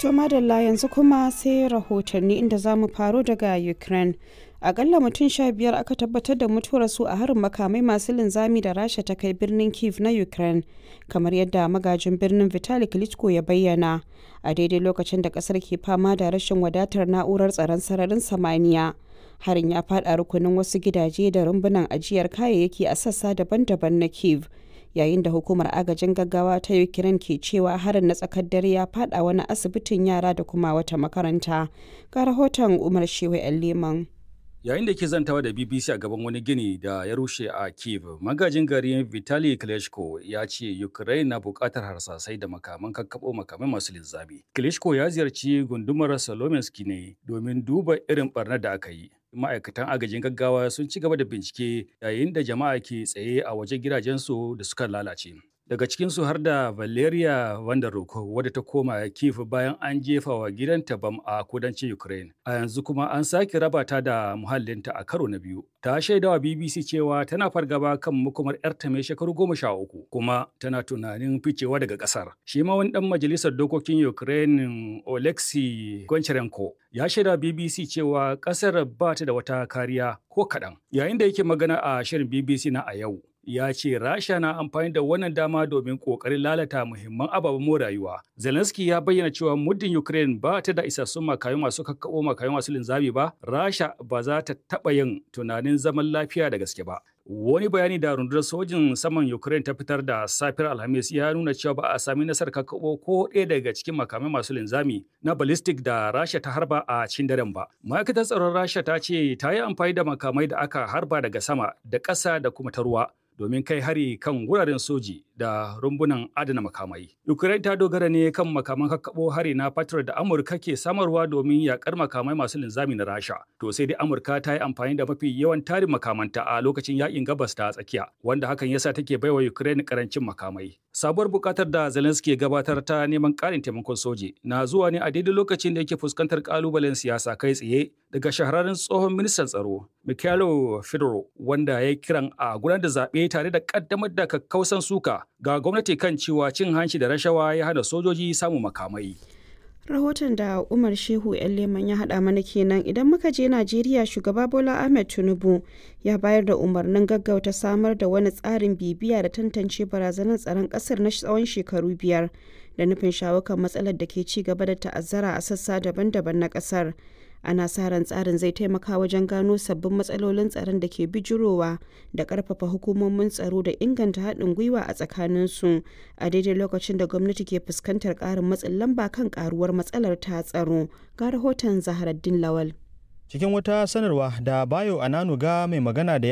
To madalla yanzu kuma sai rahotanni inda za mu faro daga Ukraine. Akalla mutum sha biyar aka tabbatar da mutuwar su a harin makamai masu linzami da Rasha ta kai birnin Kiev na Ukraine, kamar yadda magajin birnin Vitali Klitschko ya bayyana. A daidai lokacin da kasar ke fama da rashin wadatar na'urar tsaron sararin samaniya. Harin ya faɗa rukunin wasu gidaje da rumbunan ajiyar kayayyaki a sassa daban-daban na Kiev. yayin da hukumar agajin gaggawa ta ukraine ke cewa harin na tsakar dare ya fada wani asibitin yara da kuma wata makaranta ga rahoton umar shewa yan leman yayin da ke zantawa da bbc a gaban wani gini da ya rushe a kiev magajin garin vitali klitschko ya ce ukraine na bukatar harsasai da makaman kakkaɓo makamai masu linzami klitschko ya ziyarci gundumar salominski ne domin duba irin barnar da aka yi ma'aikatan agajin gaggawa sun ci gaba da bincike yayin da jama'a ke tsaye a wajen gidajensu da suka lalace. Daga cikinsu har da Valeria Vanderhoek wadda ta koma Kiev bayan an jefa wa gidanta bam a kudancin Ukraine. A yanzu kuma an sake raba ta da muhallinta a karo na biyu. Ta shaida wa BBC cewa tana fargaba kan makomar 'yarta mai shekaru goma sha uku kuma tana tunanin ficewa daga ƙasar. Shi ma wani ɗan majalisar dokokin Ukraine Oleksiy Goncharenko ya shaida BBC cewa ƙasar ba ta da wata kariya ko kaɗan. Yayin da yake magana a shirin BBC na a yau, ya ce Rasha na amfani da wannan dama domin ƙoƙarin lalata muhimman ababen more rayuwa. Zelensky ya bayyana cewa muddin Ukraine ba ta da isassun makayu masu kakkaɓo makayu masu linzami ba, Rasha ba za ta taɓa yin tunanin zaman lafiya da gaske ba. Wani bayani da rundunar sojin saman Ukraine ta fitar da safiyar Alhamis ya nuna cewa ba a sami nasarar kakkaɓo ko ɗaya daga cikin makamai masu linzami na ballistic da Rasha ta harba a cikin daren ba. Ma'aikatar tsaron Rasha ta ce ta yi amfani da makamai da aka harba daga sama da ƙasa da kuma ta ruwa. domin kai hari kan wuraren soji da rumbunan adana makamai. Ukraine ta dogara ne kan makaman kakkaɓo hari na Patriot da Amurka ke samarwa domin yakar makamai masu linzami na Rasha. To sai dai Amurka ta yi amfani da mafi yawan tarin makamanta a lokacin yakin gabas ta tsakiya, wanda hakan yasa take baiwa Ukraine karancin makamai. Sabuwar bukatar da Zelensky ya gabatar ta neman ƙarin taimakon soji na zuwa ne a daidai lokacin da yake fuskantar kalubalen siyasa kai tsaye daga shahararren tsohon ministan tsaro Mikhailo Fedorov wanda ya kiran a gudanar da zaɓe tare da kaddamar da kakkausan suka ga gwamnati kan cewa cin hanci da rashawa ya hana sojoji samun makamai. rahoton da umar shehu yan leman ya haɗa mana kenan idan muka je najeriya shugaba bola ahmed tinubu ya bayar da umarnin gaggauta samar da wani tsarin bibiya da tantance barazanar tsaron ƙasar na tsawon shekaru biyar da nufin shawo kan matsalar da ke ci gaba da ta'azzara a sassa daban-daban na ƙasar ana sa ran tsarin zai taimaka wajen gano sabbin matsalolin tsaron da ke bijirowa da karfafa hukumomin tsaro da inganta haɗin gwiwa a tsakaninsu a daidai lokacin da gwamnati ke fuskantar ƙarin matsin lamba kan ƙaruwar matsalar ta tsaro ga rahoton zaharaddin lawal cikin wata sanarwa da bayo ananuga mai magana da